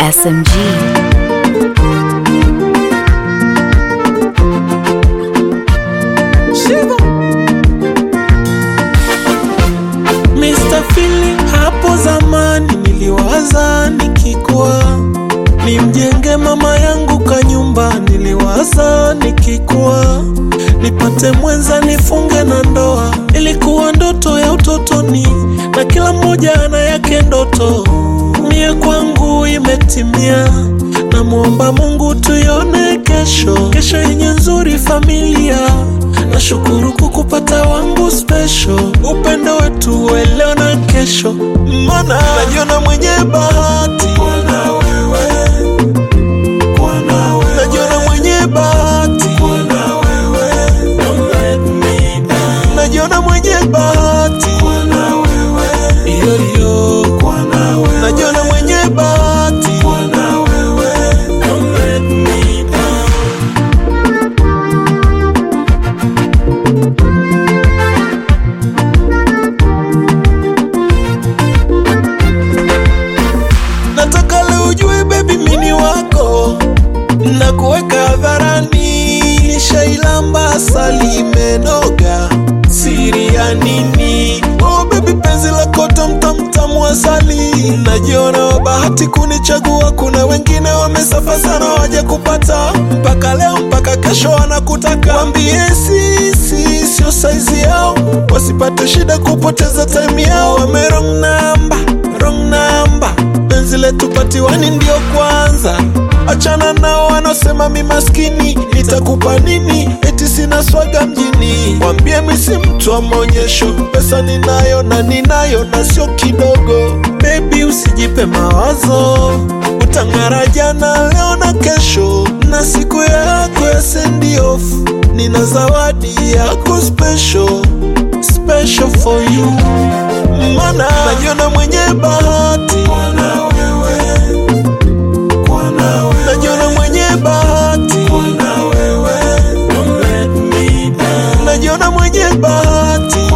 SMG. Mr. Feeling, hapo zamani niliwaza nikikua nimjenge mama yangu kanyumba, niliwaza nikikua nipate mwenza nifunge na ndoa. Ilikuwa ndoto ya utotoni, na kila mmoja ana yake ndoto. Mie kwangu imetimia, namwomba Mungu tuione kesho, kesho yenye nzuri familia. Nashukuru kukupata wangu special, upendo wetu wa leo na kesho, mana najiona mwenye bahati na wewe najiona mwenye bahati na wewe najiona mwenye bahati na wewe iyo iyo najiona mwenye bahati na wewe Don't let me down. Nataka leo ujue baby mini wako na kuweka hadharani, nishailamba asali imenoga, siri ya nini? Oh baby, penzi lako tamtamtamu asali, najiona wa bahati kunichagua. Kuna wengine wamesafa sana waje kupata, mpaka leo mpaka kesho wanakutaka. Wambie sisi sio saizi yao, wasipate shida kupoteza time yao. Wame wrong number, wrong number penzi letu patiwani ndio kwanza. Achana nao wanaosema mi maskini, nitakupa nini? Eti sina swaga mjini. Wambie mi si mtu wa maonyesho, pesa ninayo na ninayo na sio kidogo. Baby usijipe mawazo, utang'ara jana, leo na kesho, na siku yako ya send off. Nina zawadi yako special, special for you mana najiona mwenye bahati na wewe, najiona mwenye bahati na wewe, najiona mwenye bahati